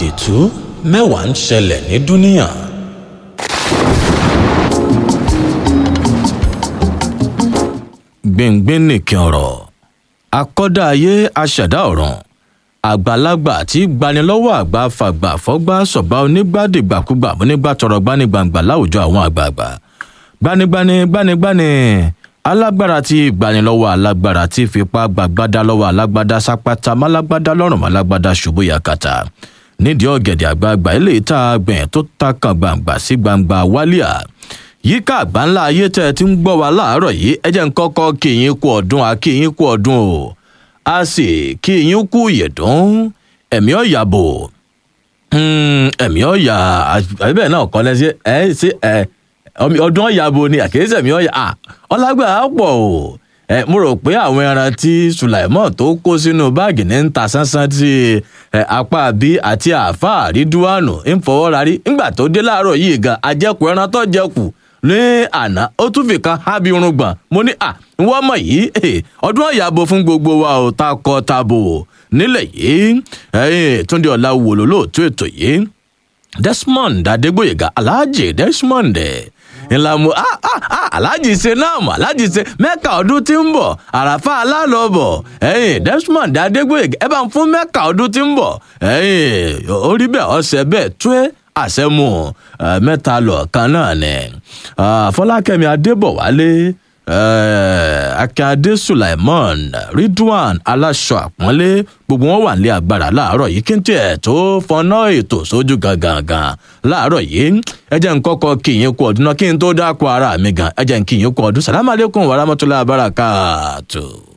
àdìtú mẹ́wàá ń ṣẹlẹ̀ ní dúníyàn. gbìngbìn nìkan ọ̀rọ̀ akọ́dá ayé aṣẹ̀dá ọ̀ràn àgbàlagbà tí gbanilọ́wọ́ àgbà fàgbà fọ́gbà sọ̀gbà onígbàdìgbàkúgbà onígbà tọrọ gbanigbàǹgbà láwùjọ àwọn àgbààgbà gbanigbani gbanigbani alágbára tí gbanilọ́wọ́ alágbára tí fipá gbàgbádá lọ́wọ́ alágbádá sápátá málágbádá lọ́rùn málágbádá ṣubú yakata nídìí ọ̀gẹ̀dẹ̀ àgbààgbà eléyìí tá a gbìn tó ta kan gbàǹgbà sí gbangba wálíà yíká àgbáńlá ayé tẹ́ ẹ ti ń gbọ́ wa láàárọ̀ yìí ẹ jẹ́ ń kọ́kọ́ kí yín kú ọdún a kí yín kú ọdún o a sì kí yín kú ìyẹ̀dún ẹ̀mí ọ̀yàbò ẹ̀mí ọ̀yà àbẹ̀bẹ̀ náà kọ́ lẹ́sí ẹ̀ sí ẹ̀ ọdún ọ̀yàbò ni àkíyèsí ẹ̀mí ọ̀yà ọlágbà á pọ̀ o ẹ mo rò pé àwọn ẹran tí sulaimon tó kó sínú báàgì ní ń ta sánsán tí apá bí àti àáfàá rídúwánù ń fọwọ́ rarí ńgbà tó dé láàárọ̀ yìí gan ajẹ́kù ẹran tó jẹ́kù ní àná ó tún fi kan hábi irun gbọ̀n mo ní à wọ́n mọ̀ yìí ọdún ọ̀yàbò fún gbogbo wa ò ta kọ tabo nílẹ̀ yìí túndé ọ̀la wò ló lóòótọ́ ètò yìí desmond adégbòyèga alhaji desmond ńlá mu alhaji ṣe náà mọ alhaji ṣe mẹ́ka ọdún tí ń bọ̀ àràfà alálọ́bọ̀ ẹ̀yìn desmond adégbòyèga ẹ bá ń fún mẹ́ka ọdún tí ń bọ̀ ẹ̀yìn orí bẹ́ẹ̀ ọ̀sẹ̀ bẹ́ẹ̀ tó ẹ́ àṣẹmú mẹ́ta lọ́ọ̀kan náà ni fọlákẹ́mi adébọ̀wálé akíndé sulaimon ridwan aláṣọ àpọ́nlé gbogbo wọn wà nílé agbára láàárọ̀ yìí kí n tiẹ̀ tó fọná ètò sójú gangan láàárọ̀ yìí ẹ jẹ́ n kọ́kọ́ kí yín kú ọdún náà kí n tó dáko ara mi gan ẹ jẹ́ n kí yín kú ọdún sàlámàlẹ́kùn wàràmọ́tòlá abárakàtò.